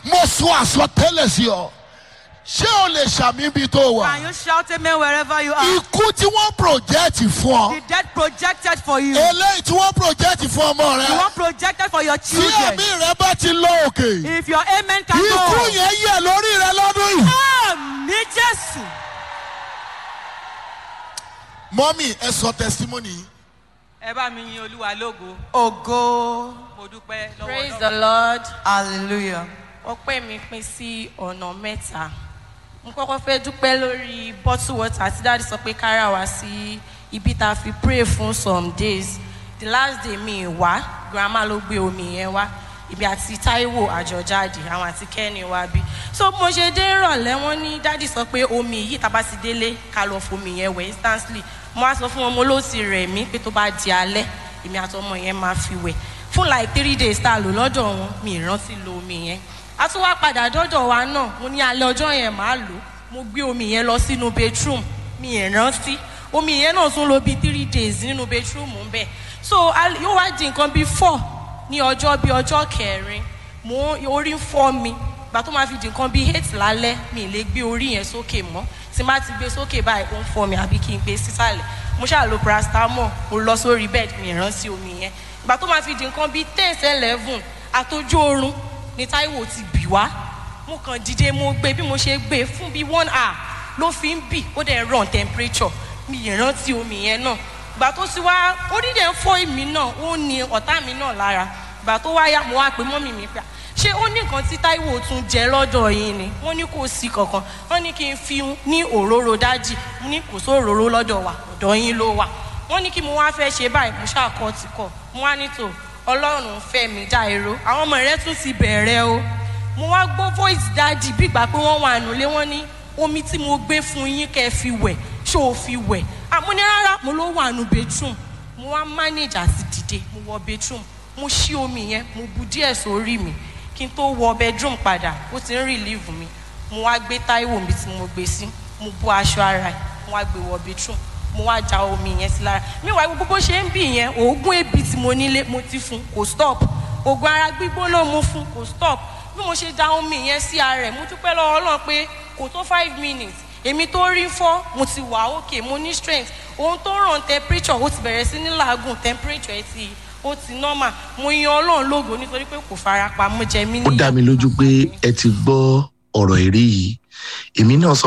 mo sọ àsọtẹ́lẹ̀ sí ọ ṣé o lè ṣàmì ibi tó wà Can you shout amen wherever you are? ikú tí wọ́n project fún ọ The death projected for you. eléyìí tí wọ́n project fún ọmọ The rẹ one projected for your tí children. ẹ̀mí rẹ bá ti lọ òkè If your amen can ikú go. yẹn yẹ lórí rẹ lọ́dún yìí. Àmì Jésù. mọ́mì ẹ sọ testimony yìí. Ẹ bá mi yin Olúwa lógo. Ògo. Mo dúpẹ́ lọ́wọ́ praise Ọlọ́run. the lord Hallelujah. ọpẹ́ mi pín sí ọ̀nà mẹ́ta mo kọ́kọ́ fẹ́ dúpẹ́ lórí bottle water tí dáàdi sọ pé kára wá sí ibi tá a fi pray fún some days the last day mi wá grandma ló gbé omi yẹn wá ibi àti taiwo àjọjáde àwọn àti kẹ́ni wá bí so mo ṣe dé ìrọ̀lẹ́ wọn ní dáàdi sọ pé omi yìí tá a bá ti délé ká lọ fomi yẹn wẹ̀ instantly mo wá sọ fún wọn mo ló ti rẹ̀ mí pé tó bá di alẹ́ èmi àtọmọ yẹn máa fi wẹ̀ fún like three days tá a lò lọ́dọ̀ wọn mi ì rántí lo omi yẹn a tún wá padà dọ́dọ̀ wa náà mo ní alẹ́ ọjọ́ yẹn máa lò mo gbé omi yẹn lọ sínú bedroom mi ì rántí omi yẹn náà tún lo bíi three days nínú bedroom ń bẹ̀ so al- yóò wá di nǹkan bíi four ní ọjọ́ bíi ọjọ́ kẹrin mo orí ń fọ́ mi ìgbà tó máa fi di nǹkan bíi eight lálẹ́ mi ì lè gbé orí yẹn sókè mọ́ tí má ti gbé sókè báyìí ó ń fọ́ mi àbí kí n gbé sísàlẹ̀ mo ṣáà lo paracetamol mo lọ sórí bed mi ì rántí omi yẹn ìgbà tó máa fi di nǹkan bíi ten eleven àtọjú oorun ni taiwo ti bì wá mo kàn dìde mo gbé bí mo ṣe gbé fún bíi one hour ló fi ń bì ó dẹ̀ run temperature mi ì rántí omi yẹn náà ìgbà tó ti wá orí dẹ̀ ń fọ́ èmi náà ó ní ọ̀tá mi náà lára ìgbà tó wá yá mo wá pé mọ́mì mi pé ṣé ó ní nǹkan tí taiwo tún jẹ lọ́dọ̀ yín ni wọ́n ní kò sí kankan wọ́n ní kí n fi ní òróró dájì mo ní kò sí òróró lọ́dọ̀ wa ọ̀dọ̀ yín ló wà wọ́n ní kí mo wá fẹ́ ṣe báyìí mo ṣàkọ́ ti kọ̀ mo wá nítò ọlọ́run fẹ́ mi dá èrò àwọn ọmọ rẹ tún ti bẹ̀rẹ̀ o mo wá gbọ́ voice dájì bí ìgbà pé wọ́n wà nulẹ̀ wọ́n ní omi tí mo gbé fún yín kẹ́ ẹ fi wẹ̀ ṣó o fi wẹ̀ àmọ́ ní rárá mo ló wà nù bedroom mo wá manage àti dìde mo wọ bedroom mo ṣí omi yẹn mo bu díẹ̀ sórí mi kí n tó wọ bedroom padà ó ti ń relieve mi mo wá gbé táíwò mi tí mo gbé sí mo bọ́ aṣọ ara ẹ̀ mo wá gbé wọ bedroom mo wá ja omi yẹn sí lára meanwhile gbogbo bó ṣe ń bì yẹn oògùn ebi tí mo nílé mo ti fún kò stop oògùn ara gbígbóná mo fún kò stop bí mo ṣe da omi yẹn sí ara ẹ̀ mo dúpẹ́ lọ́wọ́ ọlọ́run pé kò tó five minutes èmi tó rí fọ́ mo ti wà òkè mo ní strength ohun tó ràn temperature ó ti bẹ̀rẹ̀ sí ní làágùn temperature ẹ̀ ti ó ti normal mo yan ọlọ́run lógo nítorí pé kò fara pa mo jẹ mí ó dá mi lójú pé ẹ ti gbọ́ ọ̀rọ̀ èrè yìí èmi náà sọ